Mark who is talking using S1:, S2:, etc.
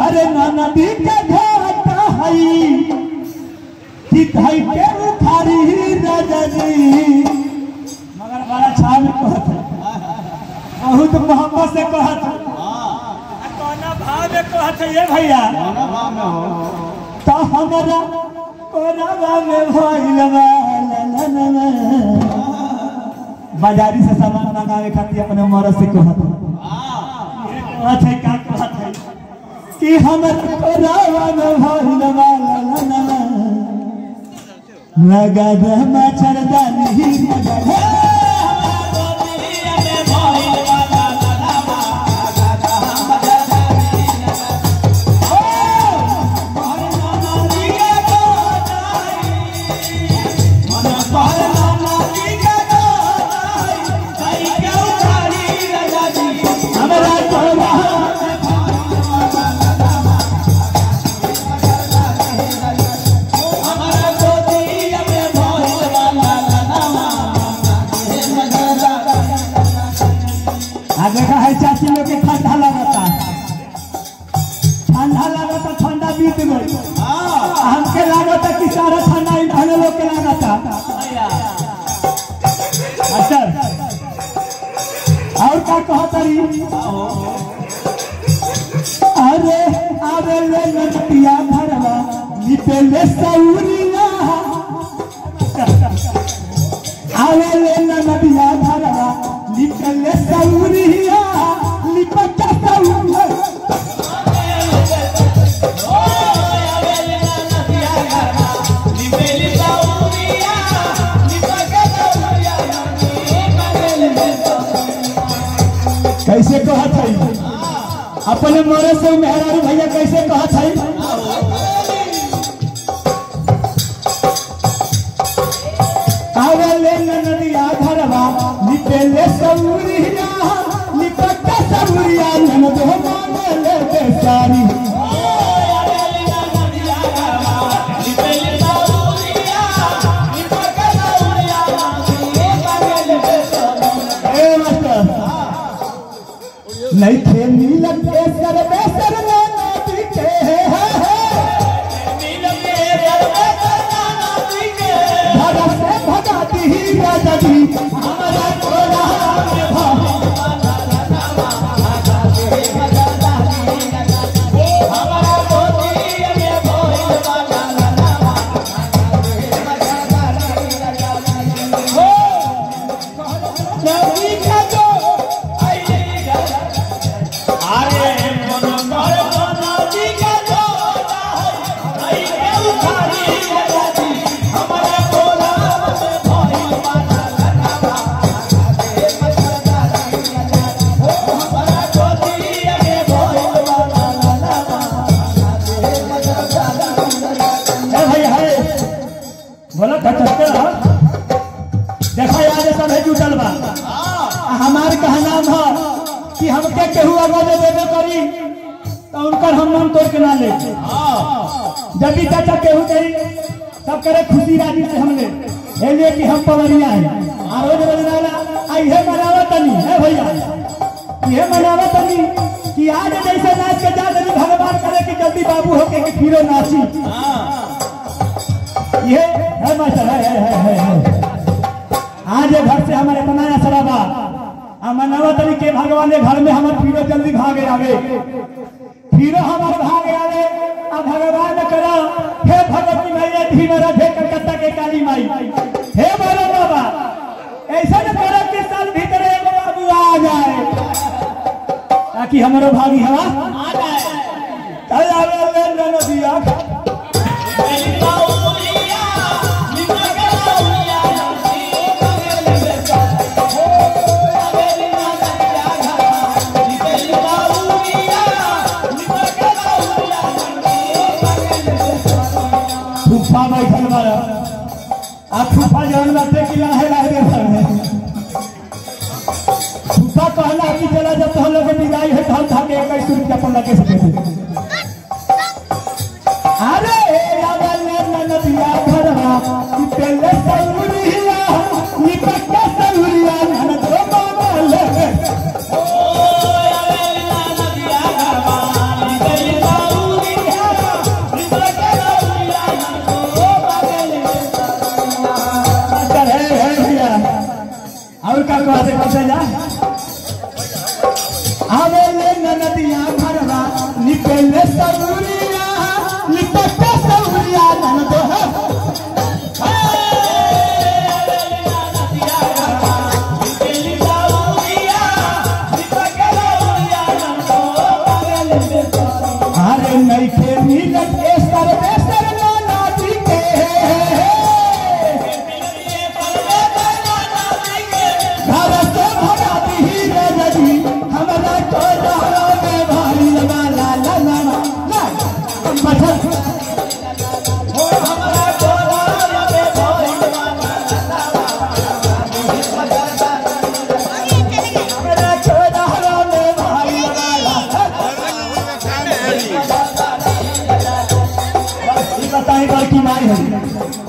S1: अरे नदी के घाट हई कि धई के उखारी राजा जी मगर बड़ा छाव में कहत है बहुत मोहब्बत से कहत है आ कौना भाव में कहत है ये भैया तो हमरा कोरावा में भइल बा ला ला ला ला। बाजारी से सामान मंगावे खातिर अपने मरद से कहत है कहत है का कहत है कि हमर कोरावा में भइल बा ला ला ला ला। लगा दे मच्छरदानी लगा दे हमरा कोरा आ देखा है चाची लोग के ठंडा लगता ठंडा लगता ठंडा बीत गई हमके लागता कि सारा ठंडा इन्होंने लोग के लागता अच्छा और का कहतरी अरे अरे ले नटिया भरवा लिपे ले सौरिया अरे ले नटिया भरवा लिपे ले सौरिया लिपटा सौरिया कैसे कहत है अपने मोरे से मेहरारू भैया कैसे कहत है आवले नदिया घरवा निपेले सौरिया निपट सौरिया ननद हो मांगले बेसारी ए मास्टर नहीं थे नीलक के सर बेसर में नदी के है भगा से भगाती ही राजा जी हमारा कोला में भा नदी का जो ए भाई है बोला खटकते रहो देखो यार ये सब है जुटल बा आ हमार कहना है कि हमके केहू अगर देबे करी तो उनकर हम मन तोड़ के ना ले जब भी चाचा केहू करी सब करे खुशी राजी से हमने हे लिए कि हम पवरिया है आ रोज रोज नाला आई है मनावा तनी है भैया ये मनावा तनी कि आज जैसे नाच के जा देनी भगवान करे कि जल्दी बाबू होके कि फिरो नाची ये है मास्टर है है है है, है। आज ये घर से हमारे बनाया सराबा आ मनावा तनी के भगवान के घर में हमारे फिरो जल्दी भागे आवे फिरो हमारे भागे आवे आ भगवान ने करा हे भगवती मैया धीमे रखे कलकत्ता के काली माई हे बोलो बाबा ऐसा न करो कि साल भीतर एगो बाबू आ जाए ताकि हमारो भागी हवा आ जाए चल आवे ले ले नदिया फूफा बैठल बारा आ फूफा जवन बाटे कि लाहे लाहे दे घर में फूफा कहला कि चला जब तो हम लोग के विदाई है तो हम था के इक्कीस रुपया अपन लगे से दे दे अरे रावल ने नदिया भरवा कि पहले सौरिया निपट सौरिया ननद बाबा ले लड़का कहते कैसे जा आवे ले नदिया घरवा निकले सौरिया निपटे सौरिया ननद है अरे नइखे मिलत के सर्वे सर्वे नाती के घर से भगा दी नदी हमरा तो रहरो में भारी लगा ला ला ला ला मठन हो हमरा तो रहरो में भारी लगा ला हमरा तो रहरो में भारी लगा ला बताएं बड़की माई है